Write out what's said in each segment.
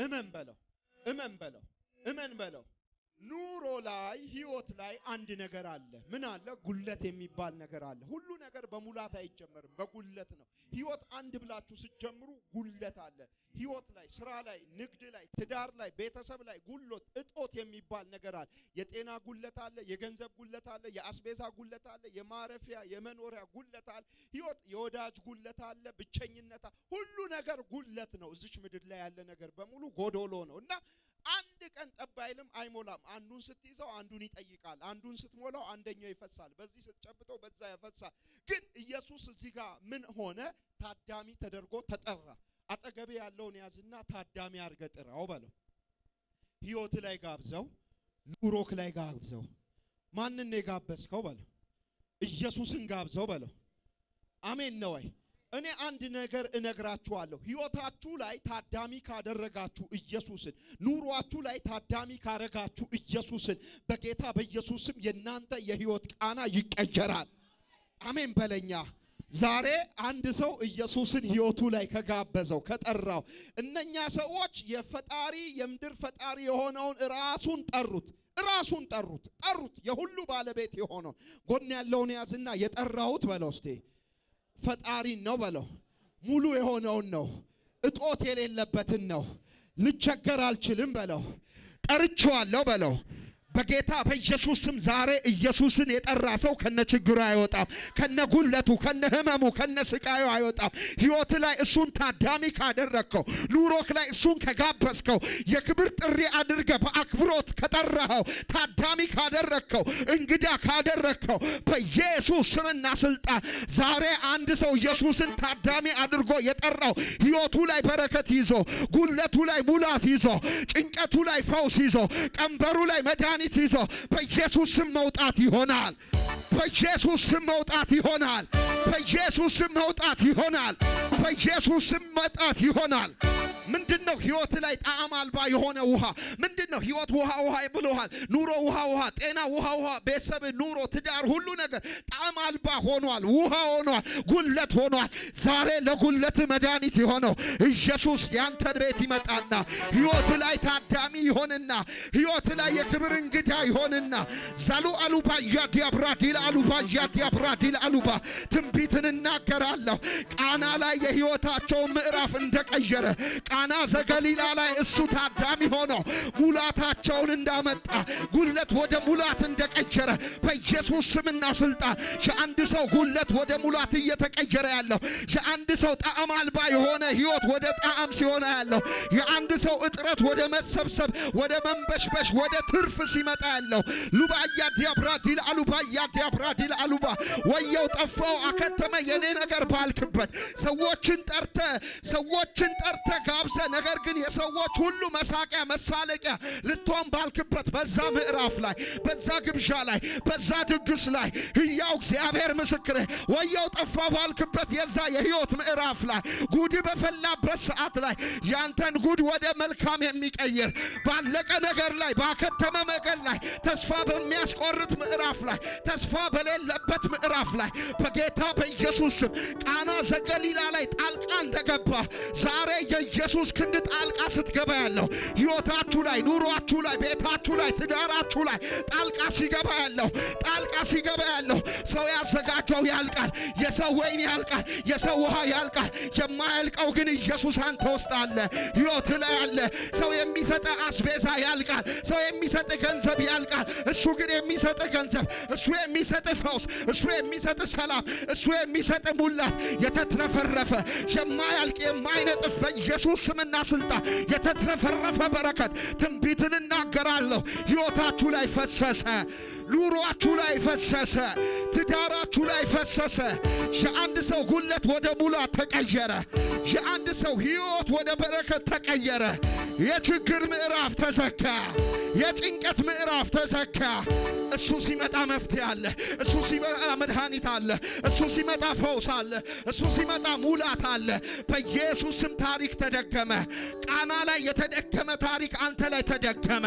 እመን በለው፣ እመን በለው፣ እመን በለው። ኑሮ ላይ ህይወት ላይ አንድ ነገር አለ። ምን አለ? ጉለት የሚባል ነገር አለ። ሁሉ ነገር በሙላት አይጀመርም፣ በጉለት ነው። ህይወት አንድ ብላችሁ ስትጀምሩ ጉለት አለ። ህይወት ላይ፣ ስራ ላይ፣ ንግድ ላይ፣ ትዳር ላይ፣ ቤተሰብ ላይ ጉሎት እጦት የሚባል ነገር አለ። የጤና ጉለት አለ፣ የገንዘብ ጉለት አለ፣ የአስቤዛ ጉለት አለ፣ የማረፊያ የመኖሪያ ጉለት አለ። ህይወት የወዳጅ ጉለት አለ፣ ብቸኝነት አለ። ሁሉ ነገር ጉለት ነው። እዚች ምድር ላይ ያለ ነገር በሙሉ ጎዶሎ ነው እና አንድ ቀን ጠብ አይልም፣ አይሞላም። አንዱን ስትይዘው አንዱን ይጠይቃል። አንዱን ስትሞላው አንደኛው ይፈሳል። በዚህ ስትጨብጠው በዛ ያፈሳል። ግን ኢየሱስ እዚህ ጋር ምን ሆነ? ታዳሚ ተደርጎ ተጠራ። አጠገቤ ያለውን ያዝና ታዳሚ አድርገህ ጥራው በለው። ህይወት ላይ ጋብዘው፣ ኑሮክ ላይ ጋብዘው። ማንን ነው የጋበዝከው በለው። ኢየሱስን ጋብዘው በለው። አሜን ነው ወይ? እኔ አንድ ነገር እነግራችኋለሁ። ህይወታችሁ ላይ ታዳሚ ካደረጋችሁ ኢየሱስን፣ ኑሯችሁ ላይ ታዳሚ ካረጋችሁ ኢየሱስን በጌታ በኢየሱስም የእናንተ የህይወት ቃና ይቀየራል። አሜን በለኛ። ዛሬ አንድ ሰው ኢየሱስን ህይወቱ ላይ ከጋበዘው ከጠራው፣ እነኛ ሰዎች የፈጣሪ የምድር ፈጣሪ የሆነውን ራሱን ጠሩት ራሱን ጠሩት ጠሩት። የሁሉ ባለቤት የሆነውን ጎን ያለውን ያዝና የጠራሁት በለው እስቴ ፈጣሪን ነው በለው። ሙሉ የሆነውን ነው። እጦት የሌለበትን ነው። ልቸገር አልችልም በለው። ጠርቼዋለሁ በለው። በጌታ በኢየሱስ ስም ዛሬ ኢየሱስን የጠራ ሰው ከነ ችግሩ አይወጣም፣ ከነ ጉለቱ፣ ከነ ህመሙ፣ ከነ ስቃዩ አይወጣም። ህይወት ላይ እሱን ታዳሚ ካደረግከው፣ ኑሮክ ላይ እሱን ከጋበዝከው፣ የክብር ጥሪ አድርገ በአክብሮት ከጠራኸው፣ ታዳሚ ካደረግከው፣ እንግዳ ካደረግከው በኢየሱስ ስምና ስልጣን ዛሬ አንድ ሰው ኢየሱስን ታዳሚ አድርጎ የጠራው ህይወቱ ላይ በረከት ይዞ፣ ጉለቱ ላይ ሙላት ይዞ፣ ጭንቀቱ ላይ ፈውስ ይዞ፣ ቀንበሩ ላይ መድኃኒት ይዞ በኢየሱስ ስም መውጣት ይሆናል። በኢየሱስ ስም መውጣት ይሆናል። በኢየሱስ ስም መውጣት ይሆናል። በኢየሱስ ስም መውጣት ይሆናል። ምንድን ነው ህይወት ላይ ጣዕም አልባ የሆነ ውሃ? ምንድን ነው ህይወት ውሃ ውሃ ብሎሃል። ኑሮ ውሃ ውሃ፣ ጤና ውሃ ውሃ፣ ቤተሰብ፣ ኑሮ፣ ትዳር፣ ሁሉ ነገር ጣዕም አልባ ሆኗል። ውሃ ሆኗል። ጉለት ሆኗል። ዛሬ ለጉለት መድኃኒት የሆነው ኢየሱስ ያንተን ቤት ይመጣና ህይወት ላይ ታዳሚ ይሆንና ህይወት ላይ የክብር እንግዳ ይሆንና ዛሉ አሉባ ያዲያብራ ዲል አሉባ ያዲያብራ ዲል አሉባ ትንቢትን እናገራለሁ። ቃና ላይ የህይወታቸውን ምዕራፍ እንደቀየረ ቃና ዘገሊላ ላይ እሱ ታዳሚ ሆኖ ሙላታቸውን እንዳመጣ ጉለት ወደ ሙላት እንደቀየረ በኢየሱስ ስምና ስልጣን የአንድ ሰው ጉለት ወደ ሙላት እየተቀየረ ያለው የአንድ ሰው ጣዕም አልባ የሆነ ህይወት ወደ ጣዕም ሲሆነ ያለው የአንድ ሰው እጥረት ወደ መሰብሰብ ወደ መንበሽበሽ ወደ ትርፍ ሲመጣ ያለው ሉባያ ዲያብራ ዲል አሉባያ ዲያብራ ዲል አሉባ ወየው ጠፋው አከተመ የኔ ነገር ባልክበት ሰዎችን ጠርተ ሰዎችን ጠርተ ጋብዘ ነገር ግን የሰዎች ሁሉ መሳቂያ መሳለቂያ ልትሆን ባልክበት በዛ ምዕራፍ ላይ በዛ ግብዣ ላይ በዛ ድግስ ላይ ሕያው እግዚአብሔር ምስክሬ ወየው ጠፋ ባልክበት የዛ የህይወት ምዕራፍ ላይ ጉድ በፈላበት ሰዓት ላይ ያንተን ጉድ ወደ መልካም የሚቀይር ባለቀ ነገር ላይ ባከተመ ነገር ላይ ተስፋ በሚያስቆርጥ ምዕራፍ ላይ ተስፋ በሌለበት ምዕራፍ ላይ በጌታ በኢየሱስ ስም ቃና ዘገሊላ ላይ ጣልቃ እንደገባ ዛሬ የኢየሱስ ክንድ ጣልቃ ስትገባ ያለው ህይወታችሁ ላይ ኑሯችሁ ላይ ቤታችሁ ላይ ትዳራችሁ ላይ ጣልቃ ሲገባ ያለው ጣልቃ ሲገባ ያለው ሰው ያዘጋጀው ያልቃል። የሰው ወይን ያልቃል። የሰው ውሃ ያልቃል። የማያልቀው ግን ኢየሱስ አንተ ውስጥ አለ። ህይወት ላይ አለ። ሰው የሚሰጥ አስቤዛ ያልቃል። ሰው የሚሰጥ ገንዘብ ያልቃል። እሱ ግን የሚሰጥ ገንዘብ፣ እሱ የሚሰጥ ፈውስ፣ እሱ የሚሰጥ ሰላም፣ እሱ የሚሰጥ ሙላት የተትረፈረፈ የማያልቅ የማይነጥፍ በኢየሱስ ስምና ስልጣን የተትረፈረፈ በረከት ትንቢትን እናገራለሁ። ህይወታችሁ ላይ ፈሰሰ። ኑሯችሁ ላይ ፈሰሰ። ትዳራችሁ ላይ ፈሰሰ። የአንድ ሰው ጉለት ወደ ሙላት ተቀየረ። የአንድ ሰው ህይወት ወደ በረከት ተቀየረ። የችግር ምዕራፍ ተዘጋ። የጭንቀት ምዕራፍ ተዘጋ። እሱ ሲመጣ መፍትሄ አለ። እሱ ሲመጣ መድኃኒት አለ። እሱ ሲመጣ ፈውስ አለ። እሱ ሲመጣ ሙላት አለ። በኢየሱስም ታሪክ ተደገመ። ቃና ላይ የተደገመ ታሪክ አንተ ላይ ተደገመ።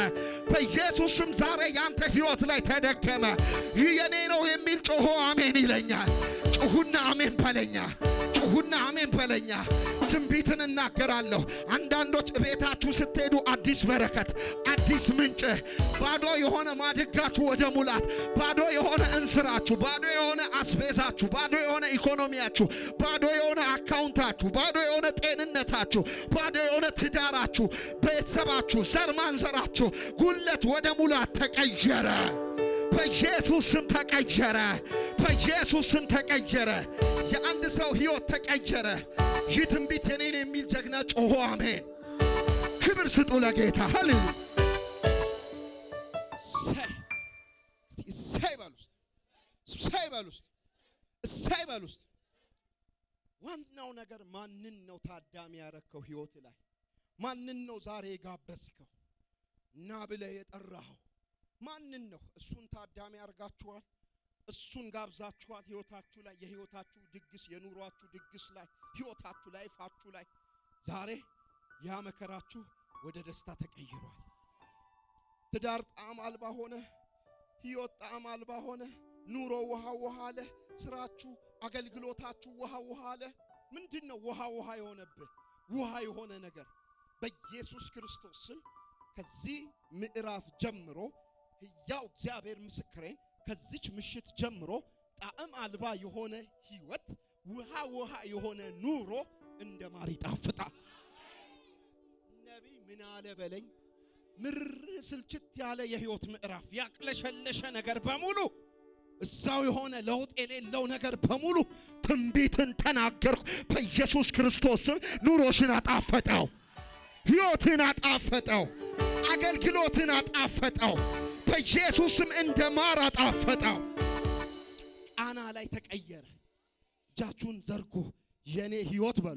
በኢየሱስም ዛሬ ያንተ ህይወት ላይ ተደገመ። ይህ የኔ ነው የሚል ጮሆ አሜን ይለኛል። ጩሁና አሜን በለኛ። ጩሁና አሜን በለኛ። ትንቢትን እናገራለሁ። አንዳንዶች ቤታችሁ ስትሄዱ አዲስ በረከት፣ አዲስ ምንጭ፣ ባዶ የሆነ ማድጋችሁ ወደ ሙላት፣ ባዶ የሆነ እንስራችሁ፣ ባዶ የሆነ አስቤዛችሁ፣ ባዶ የሆነ ኢኮኖሚያችሁ፣ ባዶ የሆነ አካውንታችሁ፣ ባዶ የሆነ ጤንነታችሁ፣ ባዶ የሆነ ትዳራችሁ፣ ቤተሰባችሁ፣ ዘር ማንዘራችሁ ጉለት ወደ ሙላት ተቀየረ። በኢየሱስ ስም ተቀየረ። በኢየሱስ ስም ተቀየረ። የአንድ ሰው ሕይወት ተቀየረ። ይህ ትንቢት የኔን የሚል ጀግና ጮሆ አሜን። ክብር ስጡ ለጌታ። ሃሌሉያ። እሰይ እስቲ እሰይ በሉ ውስጥ እሰይ በሉ ውስጥ እሰይ በሉ ውስጥ ዋናው ነገር ማንን ነው ታዳሚ ያረከው? ህይወት ላይ ማንን ነው ዛሬ የጋበዝከው? እና ብለህ የጠራኸው ማንን ነው? እሱን ታዳሚ ያርጋችኋል። እሱን ጋብዛችኋል። ህይወታችሁ ላይ የህይወታችሁ ድግስ የኑሯችሁ ድግስ ላይ ህይወታችሁ ላይ ፋችሁ ላይ ዛሬ ያ መከራችሁ ወደ ደስታ ተቀይሯል። ትዳር ጣዕም አልባ ሆነ። ህይወት ጣዕም አልባ ሆነ። ኑሮ ውሃ ውሃ አለ። ስራችሁ፣ አገልግሎታችሁ ውሃ ውሃ አለ። ምንድን ነው ውሃ ውሃ የሆነብህ? ውሃ የሆነ ነገር በኢየሱስ ክርስቶስ ስም ከዚህ ምዕራፍ ጀምሮ ሕያው እግዚአብሔር ምስክሬን ከዚች ምሽት ጀምሮ ጣዕም አልባ የሆነ ህይወት ውሃ ውሃ የሆነ ኑሮ እንደ ማር ይጣፍጣል። ነቢይ ምን አለ በለኝ። ምር ስልችት ያለ የህይወት ምዕራፍ ያቅለሸለሸ ነገር በሙሉ እዛው የሆነ ለውጥ የሌለው ነገር በሙሉ ትንቢትን ተናገርኩ። በኢየሱስ ክርስቶስ ስም ኑሮሽን አጣፈጠው፣ ሕይወትን አጣፈጠው፣ አገልግሎትን አጣፈጠው። በኢየሱስ ስም እንደ ማር አጣፈጠው። ቃና ላይ ተቀየረ። እጃችሁን ዘርጉ። የኔ ህይወት በሉ፣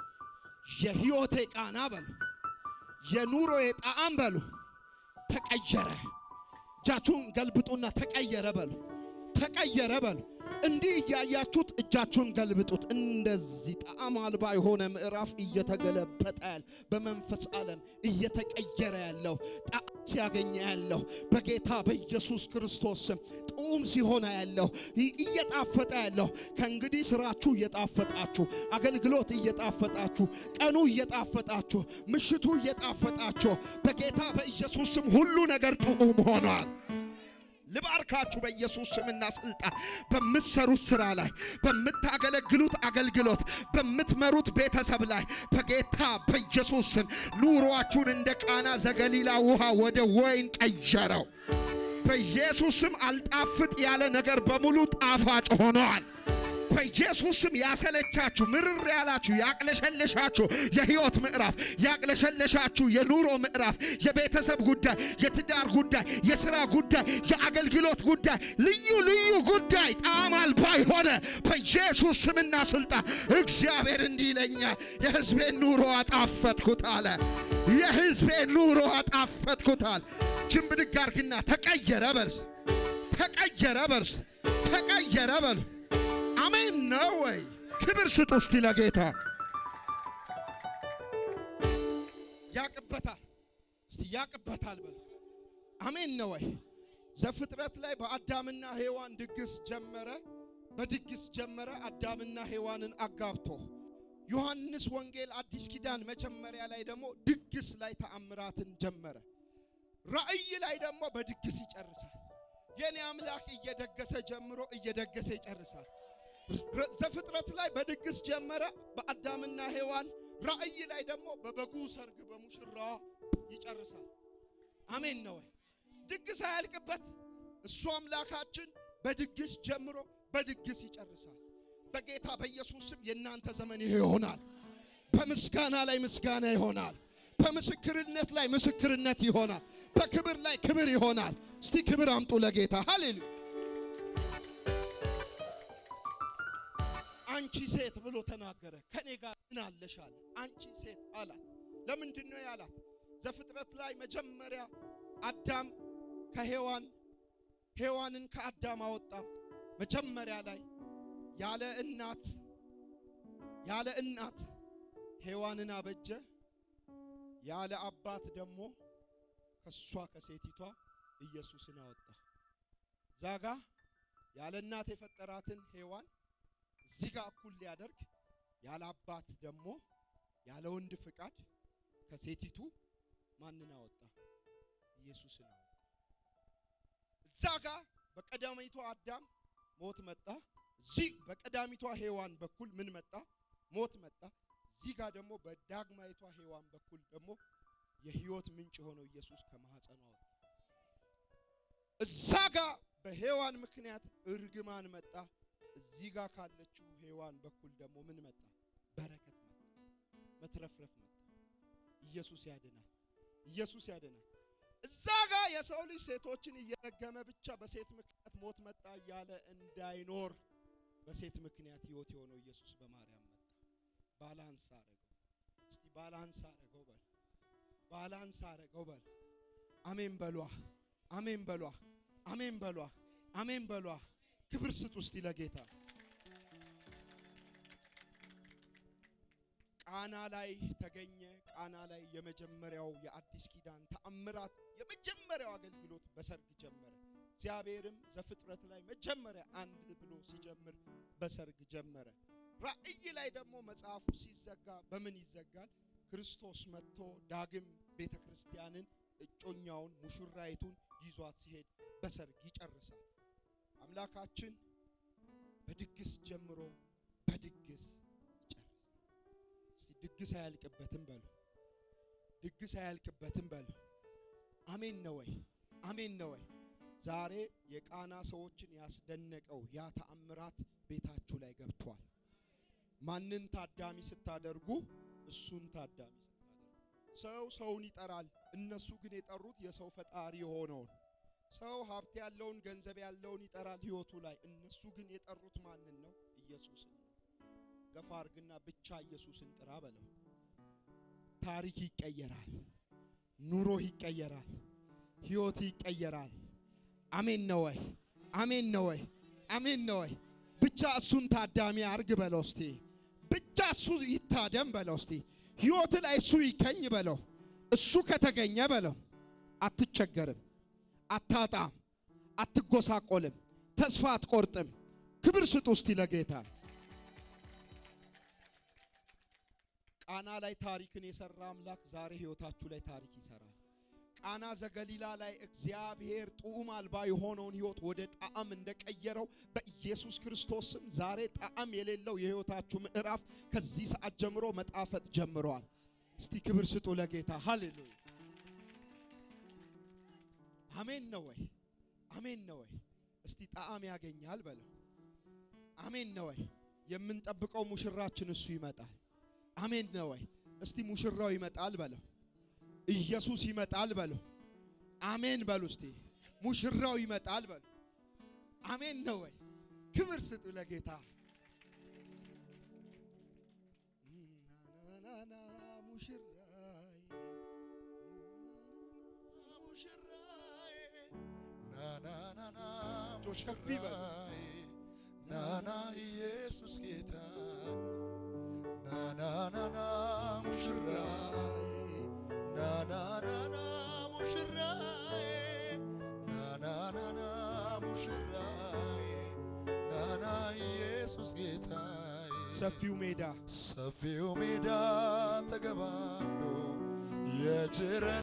የህይወቴ ቃና በሉ፣ የኑሮዬ ጣዕም በሉ። ተቀየረ። እጃችሁን ገልብጡና ተቀየረ በሉ፣ ተቀየረ በሉ። እንዲህ እያያችሁት እጃችሁን ገልብጡት። እንደዚህ ጣዕም አልባ የሆነ ምዕራፍ እየተገለበጠ ያለ በመንፈስ ዓለም እየተቀየረ ያለው ጣዕም ሲያገኘ ያለው በጌታ በኢየሱስ ክርስቶስ ስም ጡም ሲሆነ ያለው ይ- እየጣፈጠ ያለው ከእንግዲህ ስራችሁ እየጣፈጣችሁ፣ አገልግሎት እየጣፈጣችሁ፣ ቀኑ እየጣፈጣችሁ፣ ምሽቱ እየጣፈጣችሁ በጌታ በኢየሱስ ስም ሁሉ ነገር ጥዑም ሆኗል። ልባርካችሁ በኢየሱስ ስምና ስልጣን በምትሰሩት ስራ ላይ በምታገለግሉት አገልግሎት በምትመሩት ቤተሰብ ላይ በጌታ በኢየሱስ ስም ኑሯችሁን እንደ ቃና ዘገሊላ ውሃ ወደ ወይን ቀየረው። በኢየሱስ ስም አልጣፍጥ ያለ ነገር በሙሉ ጣፋጭ ሆነዋል። በኢየሱስ ስም ያሰለቻችሁ፣ ምርር ያላችሁ፣ ያቅለሸለሻችሁ የህይወት ምዕራፍ፣ ያቅለሸለሻችሁ የኑሮ ምዕራፍ፣ የቤተሰብ ጉዳይ፣ የትዳር ጉዳይ፣ የሥራ ጉዳይ፣ የአገልግሎት ጉዳይ፣ ልዩ ልዩ ጉዳይ ጣዕም አልባ የሆነ በኢየሱስ ስምና ስልጣን እግዚአብሔር እንዲህ ይለኛል፣ የሕዝቤን ኑሮ አጣፈጥኩት አለ። የሕዝቤን ኑሮ አጣፈጥኩት አለ። ችን ብድግ አድርግና ተቀየረ በርስ ተቀየረ በርስ ተቀየረ በሉ። አሜን ነው ወይ? ክብር ስጡ እስቲ ለጌታ። ያቅበታል። እስቲ ያቅበታል በሉ። አሜን ነው ወይ? ዘፍጥረት ላይ በአዳምና ሔዋን ድግስ ጀመረ። በድግስ ጀመረ አዳምና ሔዋንን አጋብቶ። ዮሐንስ ወንጌል አዲስ ኪዳን መጀመሪያ ላይ ደግሞ ድግስ ላይ ተአምራትን ጀመረ። ራእይ ላይ ደግሞ በድግስ ይጨርሳል። የኔ አምላክ እየደገሰ ጀምሮ እየደገሰ ይጨርሳል። ረ- ዘፍጥረት ላይ በድግስ ጀመረ በአዳምና ሔዋን። ራእይ ላይ ደግሞ በበጉ ሰርግ በሙሽራዋ ይጨርሳል። አሜን ነው ወይ? ድግስ አያልቅበት። እሱ አምላካችን በድግስ ጀምሮ በድግስ ይጨርሳል። በጌታ በኢየሱስ ስም የእናንተ ዘመን ይሄ ይሆናል። በምስጋና ላይ ምስጋና ይሆናል። በምስክርነት ላይ ምስክርነት ይሆናል። በክብር ላይ ክብር ይሆናል። እስቲ ክብር አምጡ ለጌታ ሃሌሉያ። አንቺ ሴት ብሎ ተናገረ። ከኔ ጋር ምን አለሽ አለ። አንቺ ሴት አላት። ለምንድን ነው ያላት? ዘፍጥረት ላይ መጀመሪያ አዳም ከሔዋን ሔዋንን ከአዳም አወጣ። መጀመሪያ ላይ ያለ እናት ያለ እናት ሔዋንን አበጀ። ያለ አባት ደግሞ ከሷ ከሴቲቷ ኢየሱስን አወጣ። ዛጋ ያለ እናት የፈጠራትን ሔዋን እዚህ ጋር እኩል ሊያደርግ ያለ አባት ደግሞ ያለ ወንድ ፍቃድ ከሴቲቱ ማንን አወጣ? ኢየሱስን አወጣ። እዛ ጋር በቀዳሚቷ አዳም ሞት መጣ። እዚህ በቀዳሚቷ ሔዋን በኩል ምን መጣ? ሞት መጣ። እዚህ ጋር ደግሞ በዳግማይቷ ሔዋን በኩል ደግሞ የህይወት ምንጭ የሆነው ኢየሱስ ከማህፀኗ ወጣ። እዛ ጋር በሔዋን ምክንያት እርግማን መጣ። እዚህ ጋር ካለችው ሔዋን በኩል ደግሞ ምን መጣ? በረከት መጣ፣ መትረፍረፍ መጣ። ኢየሱስ ያድናል። ኢየሱስ ያድናል። እዛ ጋር የሰው ልጅ ሴቶችን እየረገመ ብቻ በሴት ምክንያት ሞት መጣ እያለ እንዳይኖር በሴት ምክንያት ህይወት የሆነው ኢየሱስ በማርያም መጣ። ባላንስ አረገው። እስቲ ባላንስ አረገው በል። ባላንስ አረገው በል። አሜን በሏ። አሜን በሏ። አሜን በሏ። አሜን በሏ። ክብር ስጡ እስቲ ለጌታ። ቃና ላይ ተገኘ። ቃና ላይ የመጀመሪያው የአዲስ ኪዳን ተአምራት የመጀመሪያው አገልግሎት በሰርግ ጀመረ። እግዚአብሔርም ዘፍጥረት ላይ መጀመሪያ አንድ ብሎ ሲጀምር በሰርግ ጀመረ። ራእይ ላይ ደግሞ መጽሐፉ ሲዘጋ በምን ይዘጋል? ክርስቶስ መጥቶ ዳግም ቤተ ክርስቲያንን እጮኛውን ሙሽራይቱን ይዟት ሲሄድ በሰርግ ይጨርሳል። አምላካችን በድግስ ጀምሮ በድግስ ይጨርሳል። እስቲ ድግስ አያልቅበትም በሉ። ድግስ አያልቅበትም በሉ። አሜን ነው ወይ? አሜን ነው ወይ? ዛሬ የቃና ሰዎችን ያስደነቀው ያ ተአምራት ቤታችሁ ላይ ገብቷል። ማንን ታዳሚ ስታደርጉ? እሱን ታዳሚ ስታደርጉ። ሰው ሰውን ይጠራል። እነሱ ግን የጠሩት የሰው ፈጣሪ የሆነውን ሰው ሀብት ያለውን ገንዘብ ያለውን ይጠራል ህይወቱ ላይ። እነሱ ግን የጠሩት ማንን ነው? ኢየሱስን ነው። ገፋ አርግና ብቻ ኢየሱስን ጥራ በለው። ታሪክ ይቀየራል። ኑሮ ይቀየራል። ህይወት ይቀየራል። አሜን ነው ወይ? አሜን ነው ወይ? አሜን ነው ወይ? ብቻ እሱን ታዳሚ አርግ በለው እስቲ። ብቻ እሱ ይታደም በለው እስቲ። ህይወት ላይ እሱ ይገኝ በለው። እሱ ከተገኘ በለው አትቸገርም፣ አታጣም፣ አትጎሳቆልም፣ ተስፋ አትቆርጥም። ክብር ስጡ እስቲ ለጌታ። ቃና ላይ ታሪክን የሰራ አምላክ ዛሬ ህይወታችሁ ላይ ታሪክ ይሰራል። ቃና ዘገሊላ ላይ እግዚአብሔር ጡዕም አልባ የሆነውን ህይወት ወደ ጣዕም እንደቀየረው በኢየሱስ ክርስቶስ ስም ዛሬ ጣዕም የሌለው የህይወታችሁ ምዕራፍ ከዚህ ሰዓት ጀምሮ መጣፈጥ ጀምሯል። እስቲ ክብር ስጡ ለጌታ። ሃሌሉያ! አሜን ነው ወይ? አሜን ነው ወይ? እስቲ ጣዕም ያገኛል በለው። አሜን ነው ወይ? የምንጠብቀው ሙሽራችን እሱ ይመጣል። አሜን ነው ወይ? እስቲ ሙሽራው ይመጣል በለው። ኢየሱስ ይመጣል በሉ። አሜን በሉ እስቲ። ሙሽራው ይመጣል በሉ። አሜን ነው ወይ? ክብር ስጡ ለጌታ። ናናና ሙሽራይ ሙሽራይ ናናናና እጆች ከፍ ይበሉ። ሙሽራዬ ናና ኢየሱስ ጌታ ናናናና ሙሽራዬ ናናናና ሙሽራዬ ናናናና ሙሽራዬ ናና ኢየሱስ ጌታዬ ሰፊው ሜዳ ሰፊው ሜዳ ተገባዶ የጅረ